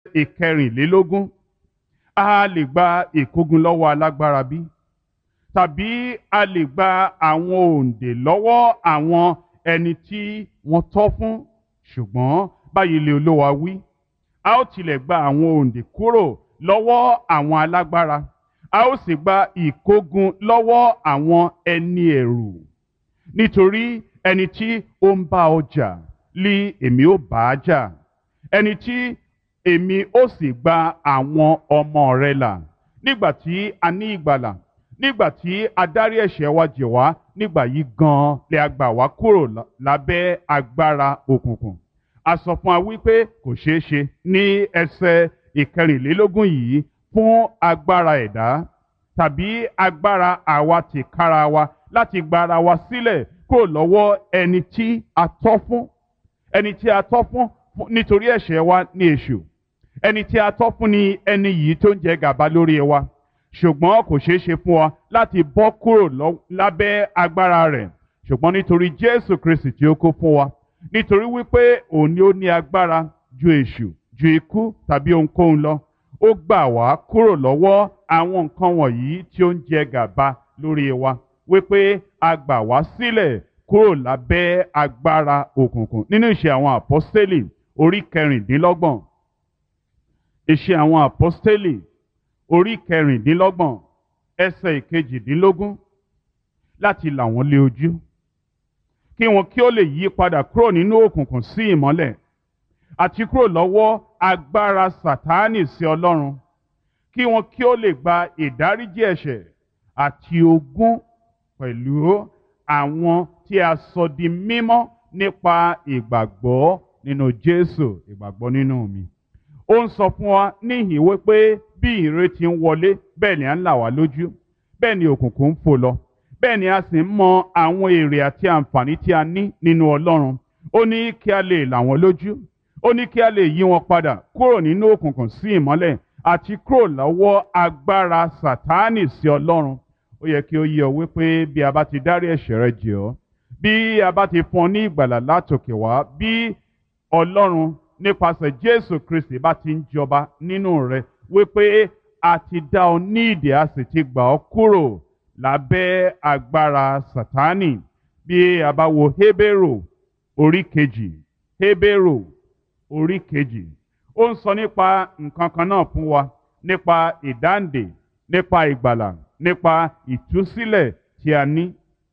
ìkẹrìnlélógún a lè gba ìkógun lọ́wọ́ alágbára bí tàbí a lè gba àwọn òǹdè lọ́wọ́ àwọn ẹni tí wọ́n tọ́ fún ṣùgbọ́n báyìí lè olówa wí a ó tilẹ̀ gba àwọn òǹdè kúrò lọ́wọ́ àwọn alágbára a ó sì gba ìkógun lọ́wọ́ àwọn ẹni ẹ̀rù nítorí ẹni tí ó ń bá ọ jà lí èmi ó bá a jà ẹni tí èmi ó sì gba àwọn ọmọ rẹ là nígbà tí a ní ìgbàlà nígbà tí a dárí ẹ̀ṣẹ̀ wa jì wá nígbà yìí gan-an lè a gbà wá kúrò lábẹ́ agbára òkùnkùn a sọ fún wa wípé kò ṣeé ṣe ní ẹsẹ̀ ìkẹrìnlélógún yìí fún agbára ẹ̀dá tàbí agbára àwa tìkára wa láti gba ara wa sílẹ̀ kúrò lọ́wọ́ ẹni tí a tọ́ fún ẹni tí a tọ́ fún nítorí ẹ̀ṣẹ̀ wa ní èṣù ẹni tí a tọ́ fún ni ẹni yìí tó ń jẹ gàba lórí wa ṣùgbọ́n kò ṣeé ṣe fún wa láti bọ́ kúrò lábẹ́ agbára rẹ̀ ṣùgbọ́n nítorí Jésù Kristi tí ó kó fún wa nítorí wípé òun ni ó ní agbára ju èṣù ju ikú tàbí ohunkóhun lọ ó gbà wá kúrò lọ́wọ́ àwọn nǹkan wọ̀nyí tí ó ń jẹ gàba lórí wa wípé a gbà wá sílẹ̀ kúrò lábẹ́ agbára òkùnkùn nínú ìṣe àwọn àpọ́stélì orí kẹrìndínlọ́gbọ̀n ìṣe àwọn àpọ́stélì orí kẹrìndínlọ́gbọ̀n ẹsẹ̀ ìkejìdínlógún láti là wọ́n lé ojú kí wọn kí ó lè yí padà kúrò nínú òkùnkùn sí ìmọ́lẹ̀ àti kúrò lọ́wọ́ agbára sàtáánì sí ọlọ́run kí wọn kí ó lè gba ìdáríjì ẹ̀ṣẹ̀ àti ogún pẹ̀lú àwọn tí a sọ di mímọ́ nípa ìgbàgbọ́ nínú Jésù ìgbàgbọ́ nínú mi ó ń sọ fún wa níhìn wípé bí ìrètí ń wọlé bẹ́ẹ̀ ni à ń là wá lójú bẹ́ẹ̀ ni òkùnkùn ń fò lọ bẹ́ẹ̀ ni a sì ń mọ àwọn èrè àti àǹfààní tí a ní nínú Ọlọ́run ó ní kí a lè là wọ́n lójú ó ní kí a lè yí wọn padà kúrò nínú òkùnkùn sí ìmọ́lẹ̀ àti kúrò lọ́wọ́ agbára Sàtáánì sí Ọlọ́run ó yẹ kí ó yé ọ wípé bí a bá ti dárí ẹ̀ṣẹ̀ rẹ jì ọ́ bí a bá ti fún ọ ní ìgbàlà látòkè wá bí Ọlọ́run nípasẹ̀ Jésù Kristi bá ti ń jọba nínú rẹ wípé a ti dá ọ ní ìdè a sì ti gbà ọ́ kúrò lábẹ́ agbára Sátánì bí a bá wo Hébérù orí kejì Hébérù orí kejì ó ń sọ nípa nǹkan kan náà fún wa nípa ìdáǹdè nípa ìgbàlà nípa ìtúsílẹ̀ tí a ní.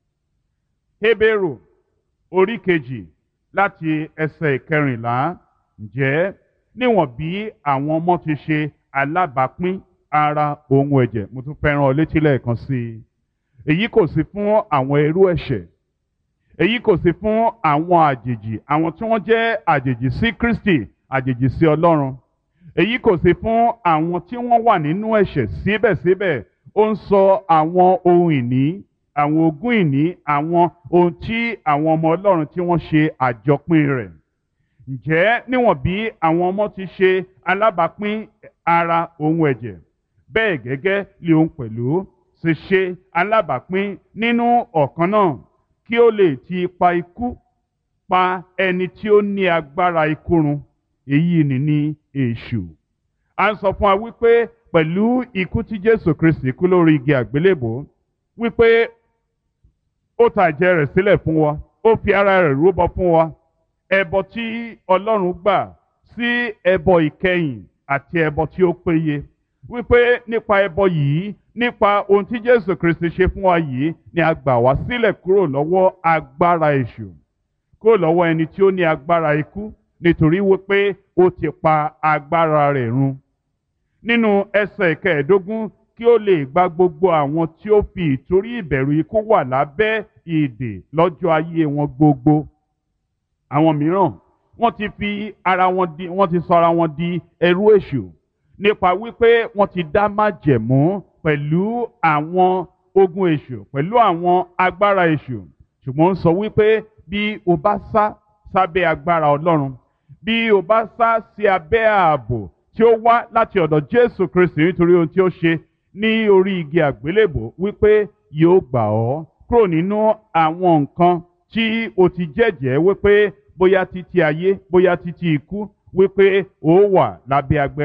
Hébérù orí kejì láti ẹsẹ̀ ìkẹrìnlá ǹjẹ́ níwọ̀n bí àwọn ọmọ ti ṣe alábàápín ara ohun ẹ̀jẹ̀ mo tún fẹ́ràn ọ létí lẹ́ẹ̀kan sí i èyí kò sí fún àwọn ẹrú ẹ̀ṣẹ̀ èyí kò sí fún àwọn àjèjì àwọn tí wọ́n jẹ́ àjèjì sí Kristi àjèjì sí Ọlọ́run èyí kò sí fún àwọn tí wọ́n wà nínú ẹ̀ṣẹ̀ síbẹ̀síbẹ̀ ó ń sọ àwọn ohun ìní àwọn ogún ìní àwọn ohun tí àwọn ọmọ Ọlọ́run tí wọ́n ṣe àjọpín rẹ̀ ǹjẹ́ níwọ̀n bí àwọn ọmọ ti ṣe alábàápín ara ohun ẹ̀jẹ̀ bẹ́ẹ̀ gẹ́gẹ́ lé òun pẹ̀lú ṣe ṣe alábàápín nínú ọ̀kan náà kí ó lè ti ipa ikú pa ẹni tí ó ní agbára ikú run èyí ni ní èṣù. a ń sọ fún wa wípé pẹ̀lú ikú tí Jésù Kristi kú lórí igi àgbélébò wípé ó ta ẹ̀jẹ̀ rẹ̀ sílẹ̀ fún wa ó fi ara rẹ̀ rúbọ fún wa ẹbọ tí Ọlọ́run gbà sí ẹbọ ìkẹyìn àti ẹbọ tí ó péye wípé nípa ẹbọ yìí nípa ohun tí Jésù Kristi ṣe fún wa yìí ni a gbà wá sílẹ̀ kúrò lọ́wọ́ agbára èṣù kúrò lọ́wọ́ ẹni tí ó ní agbára ikú nítorí wípé ó ti pa agbára rẹ̀ run nínú ẹsẹ̀ ìkẹẹ̀ẹ́dógún kí ó lè gba gbogbo àwọn tí ó fi ìtorí ìbẹ̀rù ikú wà lábẹ́ ìdè lọ́jọ́ ayé wọn gbogbo àwọn mìíràn wọ́n ti fi ara wọn di wọ́n ti sọ ara wọn di ẹrú èṣù nípa wípé wọ́n ti dá májẹ̀mú pẹ̀lú àwọn ogun èṣù pẹ̀lú àwọn agbára èṣù ṣùgbọ́n ó sọ wípé bí o bá sá sábẹ́ agbára Ọlọ́run bí o bá sá sí abẹ́ ààbò tí ó wá láti ọ̀dọ̀ Jésù Kristi nítorí ohun tí ó ṣe ní orí igi àgbélébò wípé yóò gbà ọ́ kúrò nínú àwọn nǹkan tí o ti jẹ́jẹ́ wípé bóyá títí ayé bóyá títí ikú wípé ó wà lábẹ́ agbẹ́